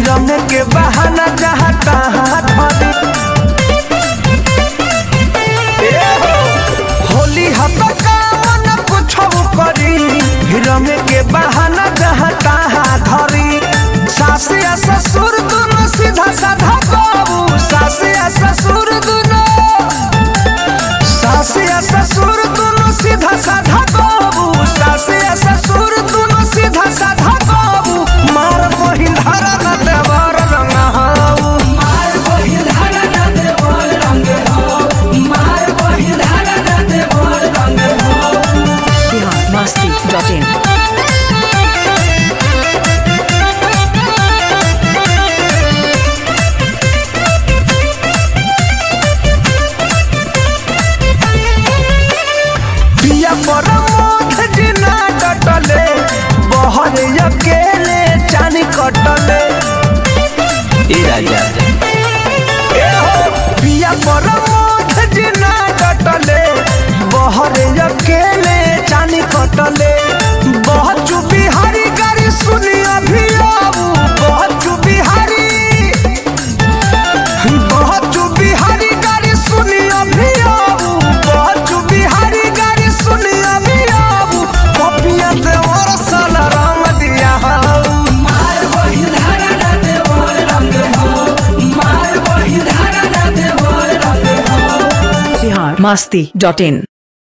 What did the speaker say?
रंग के बहाना जहाँ तहाँ धरी ए हो, होली हपकावन कुछो करी रंग के बहाना जहाँ तहाँ धरी सास या ससुर दोनों सीधा साधा बाबू सास या ससुर दोनों सास या ससुर दोनों सीधा साधा बाबू सास या ससुर दोनों सीधा साधा बाबू मार बहिन धारा न देवर रंग हाऊ मार बहिल धारा ना देवर रंग हो मार बहिल धारा ना देवर रंग हो बिहार मस्ती डॉट इन पिया पर मोथ जिना कटले बहर अकेले चानी कटले ए राजा ए हो, पिया पर मोथ जिना कटले बहर अकेले चानी कटले बहुत चुपी हरी गाड़ी सुनी अभी आऊ बहुत चुपी हरी बहुत चुपी हरी गाड़ी सुनी अभी आऊ बहुत चुपी हरी गाड़ी सुनी अभी आऊ पपिया देवर सल रंग दिया हाऊ मार बहिल धारा ना देवर रंग हो मार बहिल धारा ना देवर रंग हो बिहार मस्ती डॉट इन